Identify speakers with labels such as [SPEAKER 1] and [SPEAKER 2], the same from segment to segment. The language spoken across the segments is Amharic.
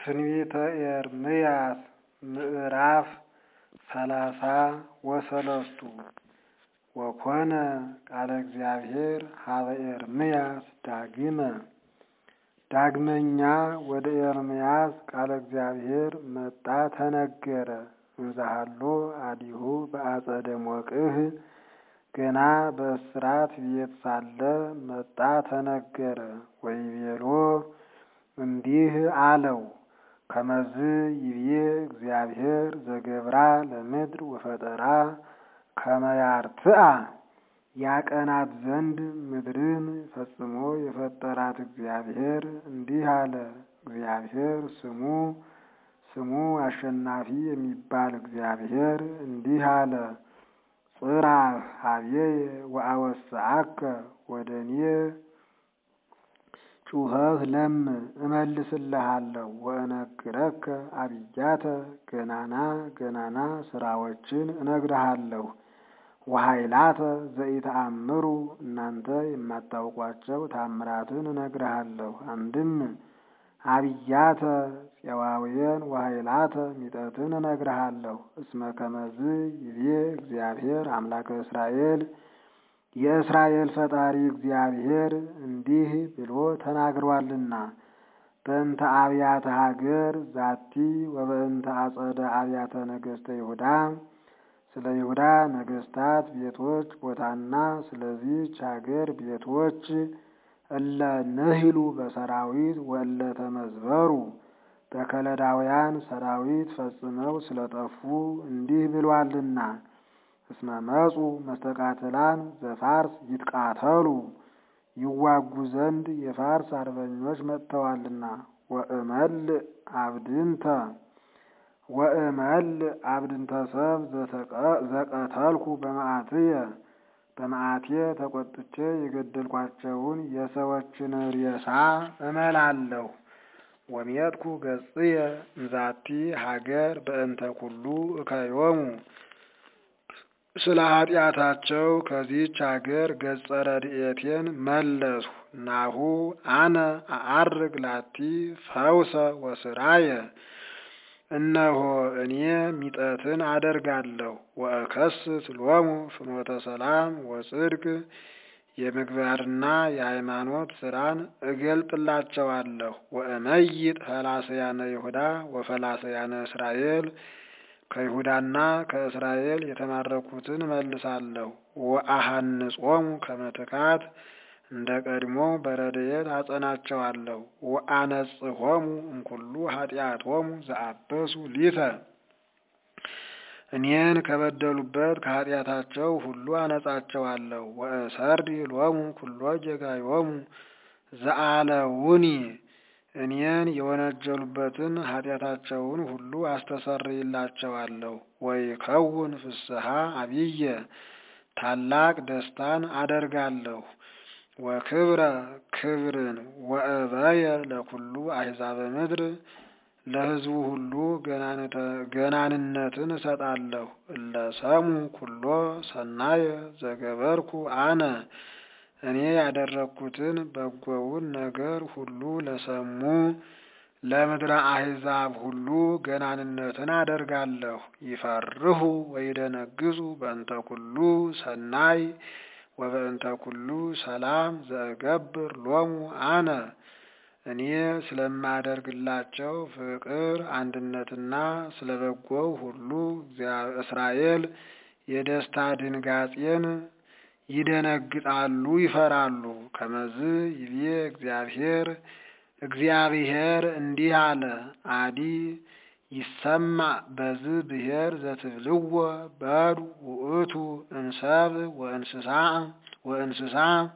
[SPEAKER 1] ትንቢተ ኤርምያስ ምዕራፍ ሰላሳ ወሰለስቱ ወኮነ ቃለ እግዚአብሔር ሀበ ኤርምያስ ዳግመ ዳግመኛ ወደ ኤርምያስ ቃለ እግዚአብሔር መጣ ተነገረ። እንዘሃሎ አዲሁ በአጸደ ሞቅህ ገና በእስራት ቤት ሳለ መጣ ተነገረ። ወይቤሎ እንዲህ አለው ከመዝ ይብዬ እግዚአብሔር ዘገብራ ለምድር ወፈጠራ ከመያርትአ ያቀናት ዘንድ ምድርን ፈጽሞ የፈጠራት እግዚአብሔር እንዲህ አለ። እግዚአብሔር ስሙ ስሙ አሸናፊ የሚባል እግዚአብሔር እንዲህ አለ። ጽራህ ሀቤየ ወአወስአከ ወደ እኔ ጩኸህ ለምን እመልስልሃለሁ። ወእነግረከ አብያተ ገናና ገናና ስራዎችን እነግርሃለሁ። ወኃይላተ ዘኢተአምሩ እናንተ የማታውቋቸው ታምራትን እነግርሃለሁ። አንድም አብያተ ፄዋውያን ወኃይላተ ሚጠትን እነግርሃለሁ። እስመ ከመዝ ይቤ እግዚአብሔር አምላከ እስራኤል የእስራኤል ፈጣሪ እግዚአብሔር እንዲህ ብሎ ተናግሯልና በእንተ አብያተ ሀገር ዛቲ ወበእንተ አጸደ አብያተ ነገሥተ ይሁዳ ስለ ይሁዳ ነገሥታት ቤቶች ቦታና ስለዚች ሀገር ቤቶች እለ ንህሉ በሰራዊት ወእለ ተመዝበሩ በከለዳውያን ሰራዊት ፈጽመው ስለጠፉ እንዲህ ብሏልና እስመ መጹ መስተቃትላን ዘፋርስ ይትቃተሉ ይዋጉ ዘንድ የፋርስ አርበኞች መጥተዋልና ወእመልእ አብድንተ ወእመልእ አብድንተ ሰብ ዘቀተልኩ በመዓትየ በመዓቴ ተቆጥቼ የገደልኳቸውን የሰዎችን ሬሳ እመላለሁ። ወሜጥኩ ገጽየ እንዛቲ ሀገር በእንተ ኩሉ እከዮሙ ስለ ኃጢአታቸው ከዚህች ሀገር ገጸ ረድኤቴን መለስሁ። ናሁ አነ አዐርግ ላቲ ፈውሰ ወስራየ እነሆ እኔ ሚጠትን አደርጋለሁ። ወእከስት ሎሙ ፍኖተ ሰላም ወጽድቅ የምግባርና የሃይማኖት ስራን እገልጥላቸዋለሁ። ወእመይጥ ፈላሰያነ ይሁዳ ወፈላሰያነ እስራኤል ከይሁዳና ከእስራኤል የተማረኩትን መልሳለሁ። ወአሃንጾሙ ከመትካት እንደ ቀድሞ በረድኤት አጸናቸዋለሁ። ወአነጽሖሙ እምኩሉ ኃጢአቶሙ ዘአበሱ ሊተ እኔን ከበደሉበት ከኃጢአታቸው ሁሉ አነጻቸዋለሁ። ወእሰርድ ሎሙ ኩሎ ጌጋዮሙ ዘአለውኒ እኔን የወነጀሉበትን ኃጢአታቸውን ሁሉ አስተሰርይላቸዋለሁ። ወይከውን ፍስሐ አብየ ታላቅ ደስታን አደርጋለሁ። ወክብረ ክብርን ወእበየ ለኩሉ አሕዛበ ምድር ለሕዝቡ ሁሉ ገናንነትን እሰጣለሁ። እለ ሰሙ ኩሎ ሰናየ ዘገበርኩ አነ እኔ ያደረግኩትን በጎውን ነገር ሁሉ ለሰሙ ለምድረ አሕዛብ ሁሉ ገናንነትን አደርጋለሁ። ይፈርሁ ወይደነግጹ በእንተ ኩሉ ሰናይ ወበእንተ ኩሉ ሰላም ዘእገብር ሎሙ አነ እኔ ስለማደርግላቸው ፍቅር አንድነትና ስለ በጎው ሁሉ እስራኤል የደስታ ድንጋጼን ይደነግጣሉ፣ ይፈራሉ። ከመዝ ይቤ እግዚአብሔር እግዚአብሔር እንዲህ አለ። አዲ ይሰማ በዝ ብሔር ዘትብልዎ በዱ ውእቱ እንሰብ ወእንስሳ ወእንስሳ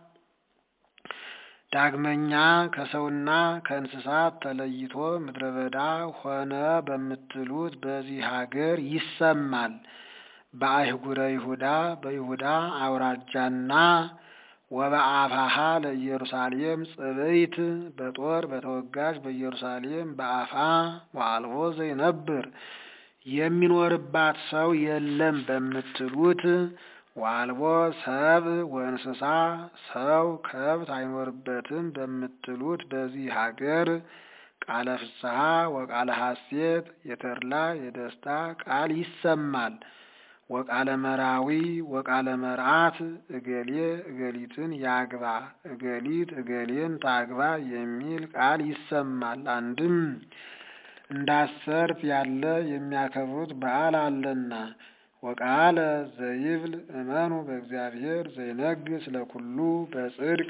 [SPEAKER 1] ዳግመኛ ከሰውና ከእንስሳት ተለይቶ ምድረ በዳ ሆነ በምትሉት በዚህ ሀገር ይሰማል። በአህጉረ ይሁዳ በይሁዳ አውራጃና ወበአፋሃ ለኢየሩሳሌም ጽብይት በጦር በተወጋች በኢየሩሳሌም በአፋ ወአልቦ ዘይነብር የሚኖርባት ሰው የለም በምትሉት ወአልቦ ሰብ ወእንስሳ ሰው ከብት አይኖርበትም በምትሉት በዚህ ሀገር ቃለ ፍስሐ ወቃለ ሐሴት የተድላ የደስታ ቃል ይሰማል። ወቃለ መራዊ ወቃለ መርዓት እገሌ እገሊትን ያግባ እገሊት እገሌን ታግባ የሚል ቃል ይሰማል። አንድም እንዳሰርት ያለ የሚያከብሩት በዓል አለና። ወቃለ ዘይብል እመኑ በእግዚአብሔር ዘይነግስ ለኩሉ በጽድቅ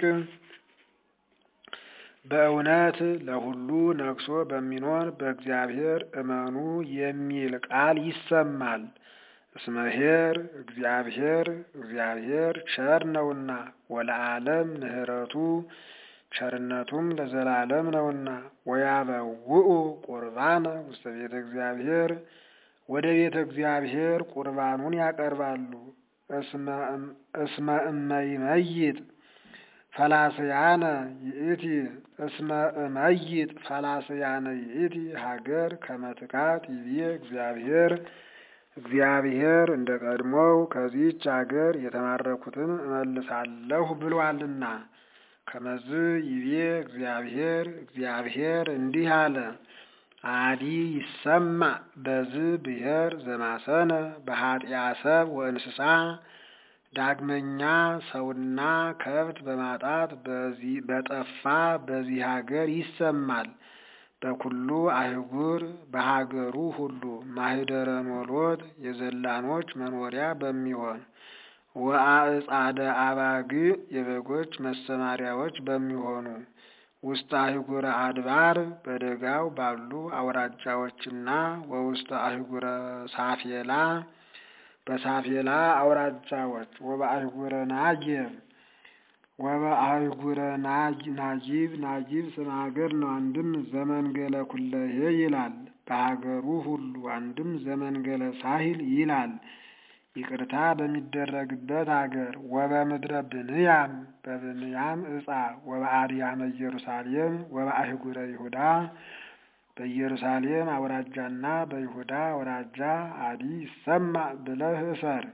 [SPEAKER 1] በእውነት ለሁሉ ነግሶ በሚኖር በእግዚአብሔር እመኑ የሚል ቃል ይሰማል። እስመሄር እግዚአብሔር እግዚአብሔር ቸር ነውና ወለዓለም ምሕረቱ ቸርነቱም ለዘላለም ነውና። ወያበውኡ ቁርባነ ውስተ ቤተ እግዚአብሔር ወደ ቤተ እግዚአብሔር ቁርባኑን ያቀርባሉ። እስመ እመይመይጥ ፈላስያነ ይእቲ እስመ እመይጥ ፈላስያነ ይእቲ ሀገር ከመትካት ይቤ እግዚአብሔር እግዚአብሔር እንደ ቀድሞው ከዚህች አገር የተማረኩትን እመልሳለሁ ብሏልና። ከመዝ ይቤ እግዚአብሔር እግዚአብሔር እንዲህ አለ። አዲ ይሰማ በዝ ብሔር ዘማሰነ በኃጢአ ሰብ ወእንስሳ ዳግመኛ ሰውና ከብት በማጣት በጠፋ በዚህ ሀገር ይሰማል። በኩሉ አህጉር በሀገሩ ሁሉ ማህደረ ኖሎት የዘላኖች መኖሪያ በሚሆን ወአዕጻደ አባግ የበጎች መሰማሪያዎች በሚሆኑ ውስተ አህጉረ አድባር በደጋው ባሉ አውራጃዎችና ወውስተ አህጉረ ሳፌላ በሳፌላ አውራጃዎች ወበአህጉረ ናጌብ ወበአህጉረ ናጊብ ናጊብ ስም ሀገር ነው። አንድም ዘመንገለ ኩለሄ ይላል በሀገሩ ሁሉ። አንድም ዘመንገለ ሳሂል ይላል ይቅርታ በሚደረግበት ሀገር። ወበምድረ ብንያም በብንያም ዕፃ ወበአድያመ ኢየሩሳሌም ወበአህጉረ ይሁዳ በኢየሩሳሌም አውራጃና በይሁዳ አውራጃ አዲ ይሰማ ብለህ እሰር።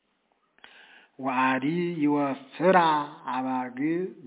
[SPEAKER 1] ወአዲ ይወፍራ አባግ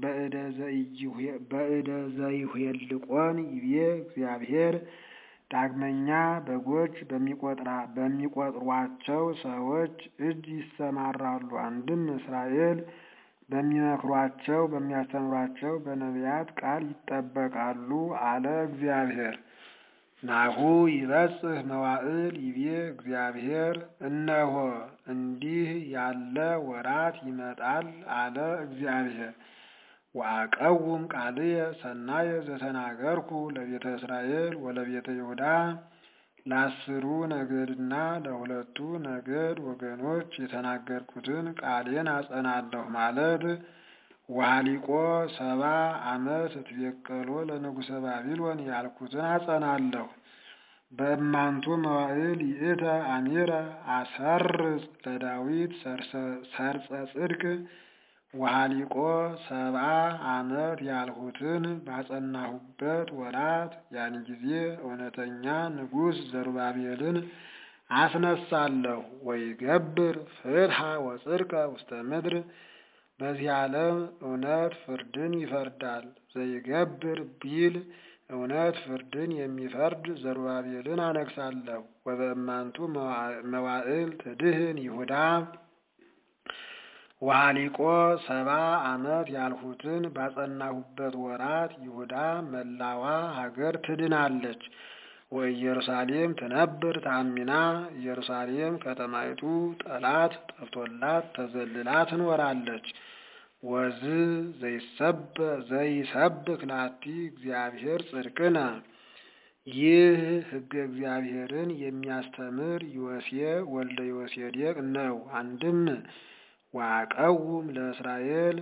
[SPEAKER 1] በእደ ዘይሁልቆን ይቤ እግዚአብሔር ዳግመኛ በጎች በሚቆጥሯቸው ሰዎች እጅ ይሰማራሉ። አንድም እስራኤል በሚመክሯቸው በሚያስተምሯቸው በነቢያት ቃል ይጠበቃሉ አለ እግዚአብሔር። ናሁ ይበጽህ መዋዕል ይቤ እግዚአብሔር፣ እነሆ እንዲህ ያለ ወራት ይመጣል አለ እግዚአብሔር። ወአቀውም ቃልየ ሰናየ ዘተናገርኩ ለቤተ እስራኤል ወለቤተ ይሁዳ ለአስሩ ነገድና ለሁለቱ ነገድ ወገኖች የተናገርኩትን ቃሌን አጸናለሁ ማለት ወሃሊቆ ሰባ ዓመት እትቤቀሎ ለንጉሰ ባቢሎን ያልኩትን አጸናለሁ። በእማንቱ መዋዕል ይእተ አሚረ አሰርጽ ለዳዊት ሰርጸ ጽድቅ ወሃሊቆ ሰብአ ዓመት ያልሁትን ባጸናሁበት ወራት ያን ጊዜ እውነተኛ ንጉሥ ዘሩባቤልን አስነሳለሁ። ወይገብር ፍትሐ ወጽድቀ ውስተ ምድር በዚህ ዓለም እውነት ፍርድን ይፈርዳል። ዘይገብር ቢል እውነት ፍርድን የሚፈርድ ዘሩባቤልን አነግሳለሁ። ወበእማንቱ መዋዕል ትድህን ይሁዳ ወሃሊቆ ሰባ ዓመት ያልሁትን ባጸናሁበት ወራት ይሁዳ መላዋ ሀገር ትድናለች። ወኢየሩሳሌም ትነብር ታሚና ኢየሩሳሌም ከተማይቱ ጠላት ጠፍቶላት ተዘልላ ትኖራለች። ወዝ ዘይሰብክ ላቲ እግዚአብሔር ጽድቅነ ይህ ሕገ እግዚአብሔርን የሚያስተምር ዮሴ ወልደ ዮሴዴቅ ነው። አንድም ዋቀውም ለእስራኤል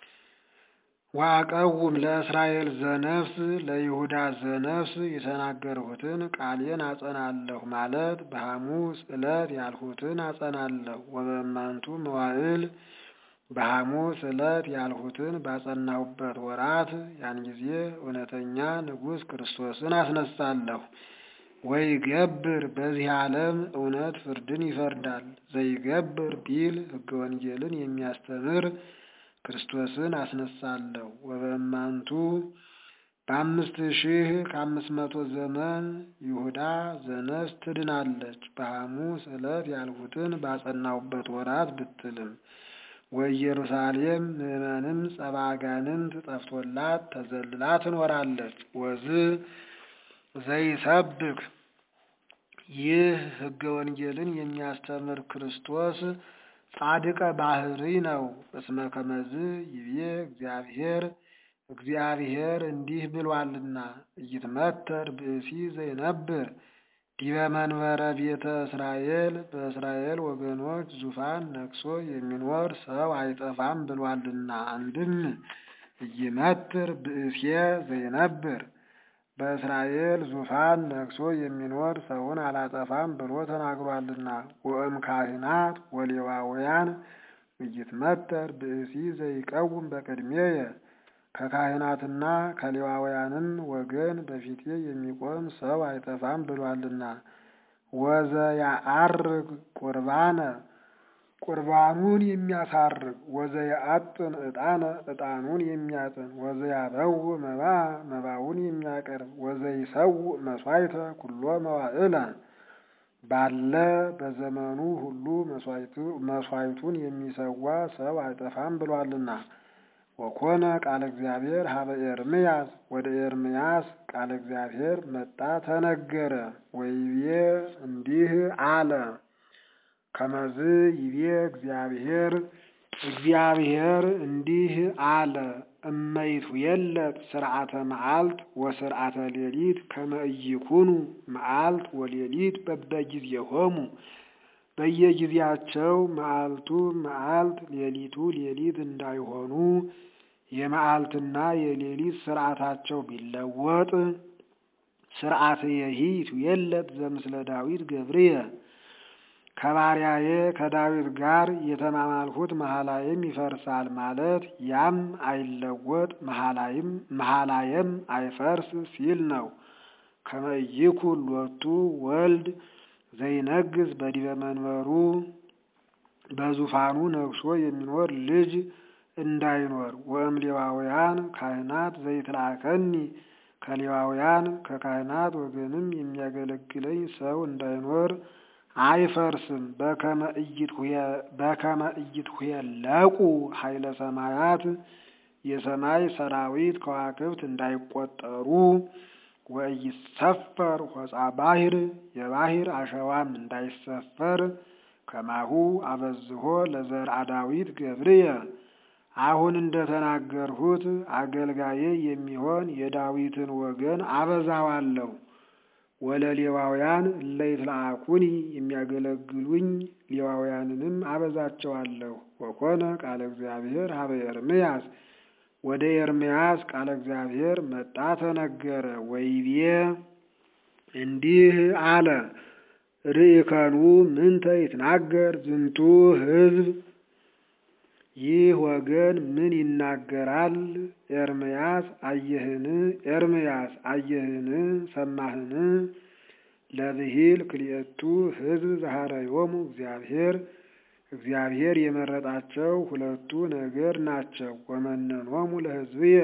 [SPEAKER 1] ዋቀውም ለእስራኤል ዘነፍስ ለይሁዳ ዘነፍስ የተናገርሁትን ቃሌን አጸናለሁ ማለት በሐሙስ ዕለት ያልሁትን አጸናለሁ። ወበእማንቱ መዋዕል በሐሙስ ዕለት ያልሁትን ባጸናሁበት ወራት ያን ጊዜ እውነተኛ ንጉሥ ክርስቶስን አስነሳለሁ። ወይገብር በዚህ ዓለም እውነት ፍርድን ይፈርዳል። ዘይገብር ቢል ሕገ ወንጌልን የሚያስተምር ክርስቶስን አስነሳለሁ። ወበእማንቱ በአምስት ሺህ ከአምስት መቶ ዘመን ይሁዳ ዘነስ ትድናለች። በሐሙስ ዕለት ያልሁትን ባጸናሁበት ወራት ብትልም ወኢየሩሳሌም ምዕመንም ጸባ አጋንንት ጠፍቶላት ተዘልላ ትኖራለች። ወዝ ዘይሰብክ ይህ ሕገ ወንጌልን የሚያስተምር ክርስቶስ ጻድቀ ባህሪ ነው። እስመ ከመዝ ይቤ እግዚአብሔር እግዚአብሔር እንዲህ ብሏልና ኢይትመተር ብእሲ ዘይነብር ዲበ መንበረ ቤተ እስራኤል በእስራኤል ወገኖች ዙፋን ነግሶ የሚኖር ሰው አይጠፋም ብሏልና። አንድም ኢይመትር ብእሴ ዘይነብር በእስራኤል ዙፋን ነግሶ የሚኖር ሰውን አላጠፋም ብሎ ተናግሯልና። ወእም ካህናት ወሌዋውያን ኢይትመተር ብእሲ ዘይቀውም በቅድሜየ ከካህናትና ከሌዋውያንም ወገን በፊቴ የሚቆም ሰው አይጠፋም ብሏልና። ወዘያዐርግ ቁርባነ ቁርባኑን የሚያሳርግ ወዘያአጥን ዕጣነ ዕጣኑን የሚያጥን ወዘያበው መባ መባውን የሚያቀርብ ወዘይሰውእ መሥዋዕተ ኩሎ መዋዕለ ባለ በዘመኑ ሁሉ መሥዋዕቱን የሚሰዋ ሰው አይጠፋም ብሏልና። ወኮነ ቃለ እግዚአብሔር ሀበ ኤርምያስ ወደ ኤርምያስ ቃለ እግዚአብሔር መጣ ተነገረ። ወይቤ እንዲህ አለ ከመዝ ይቤ እግዚአብሔር እግዚአብሔር እንዲህ አለ እመይቱ የለት ስርዓተ መዓልት ወስርዓተ ሌሊት ከመ ኢይኩኑ መዓልት ወሌሊት በበጊዜሆሙ በየጊዜያቸው መዓልቱ መዓልት ሌሊቱ ሌሊት እንዳይሆኑ የመዓልትና የሌሊት ስርዓታቸው ቢለወጥ ስርዓተ የሂቱ የለት ዘምስለ ዳዊት ገብርየ ከባሪያዬ ከዳዊት ጋር የተማማልሁት መሐላይም ይፈርሳል ማለት ያም አይለወጥ መሐላይም መሐላየም አይፈርስ ሲል ነው። ከመ ኢይኩን ሎቱ ወልድ ዘይነግስ በዲበ መንበሩ በዙፋኑ ነግሶ የሚኖር ልጅ እንዳይኖር ወእም ሌዋውያን ካህናት ዘይትላከኒ ከሌዋውያን ከካህናት ወገንም የሚያገለግለኝ ሰው እንዳይኖር አይፈርስም። በከመ ኢይትኄለቁ ኃይለ ሰማያት የሰማይ ሰራዊት ከዋክብት እንዳይቆጠሩ ወኢይሰፈር ሆጻ ባሕር የባሕር አሸዋም እንዳይሰፈር ከማሁ አበዝሆ ለዘርአ ዳዊት ገብርየ አሁን እንደተናገርሁት አገልጋዬ የሚሆን የዳዊትን ወገን አበዛዋለሁ። ወለሌዋውያን እለ ይትለአኩኒ የሚያገለግሉኝ ሌዋውያንንም አበዛቸዋለሁ። ወኮነ ቃለ እግዚአብሔር ሀበ ኤርምያስ ወደ ኤርምያስ ቃለ እግዚአብሔር መጣ ተነገረ። ወይቤ እንዲህ አለ ርኢከኑ ምንተ ይትናገር ዝንቱ ሕዝብ ይህ ወገን ምን ይናገራል? ኤርምያስ አየህን? ኤርምያስ አየህን? ሰማህን? ለብሂል ክልኤቱ ሕዝብ ዘኀረዮሙ እግዚአብሔር እግዚአብሔር የመረጣቸው ሁለቱ ነገር ናቸው። ወመነኖሙ ለሕዝብየ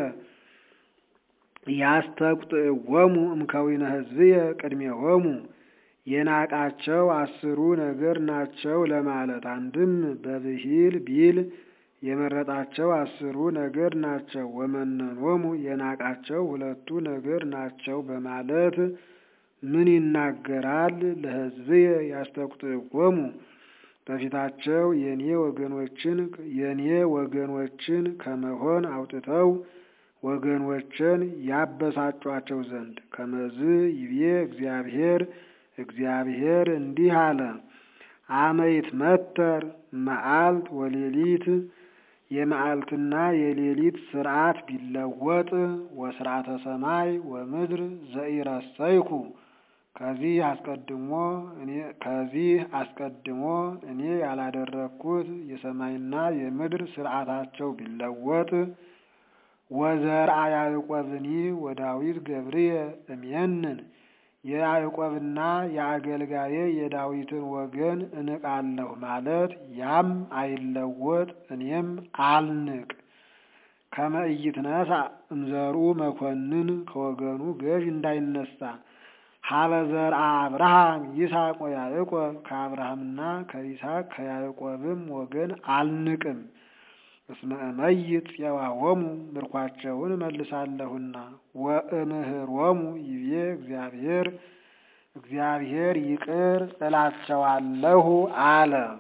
[SPEAKER 1] ያስተቁጥዕዎሙ እምከዊነ ሕዝብየ ቅድሜሆሙ የናቃቸው አስሩ ነገር ናቸው ለማለት አንድም በብሂል ቢል የመረጣቸው አስሩ ነገር ናቸው። ወመነኖሙ የናቃቸው ሁለቱ ነገር ናቸው በማለት ምን ይናገራል? ለሕዝብየ ያስተቁጥዕዎሙ በፊታቸው የኔ ወገኖችን የኔ ወገኖችን ከመሆን አውጥተው ወገኖችን ያበሳጯቸው ዘንድ ከመዝ ይቤ እግዚአብሔር እግዚአብሔር እንዲህ አለ አመይት መተር መዓልት ወሌሊት የመዓልትና የሌሊት ስርዓት ቢለወጥ ወስርዓተ ሰማይ ወምድር ዘኢረሰይኩ ከዚህ አስቀድሞ እኔ ከዚህ አስቀድሞ እኔ ያላደረግኩት የሰማይና የምድር ስርዓታቸው ቢለወጥ ወዘርአ ያዕቆብኒ ወዳዊት ገብርየ እምየንን የያዕቆብና የአገልጋዬ የዳዊትን ወገን እንቃለሁ ማለት ያም አይለወጥ እኔም አልንቅ። ከመ ኢይትነሣ እምዘርኡ መኮንን ከወገኑ ገዥ እንዳይነሳ ሀበ ዘርአ አብርሃም ይስሐቅ ወያዕቆብ ከአብርሃምና ከይስሐቅ ከያዕቆብም ወገን አልንቅም። እስመ እመይት ፄዋሆሙ ምርኳቸውን እመልሳለሁና ወእምህሮሙ ይቤ እግዚአብሔር እግዚአብሔር ይቅር እላቸዋለሁ አለ።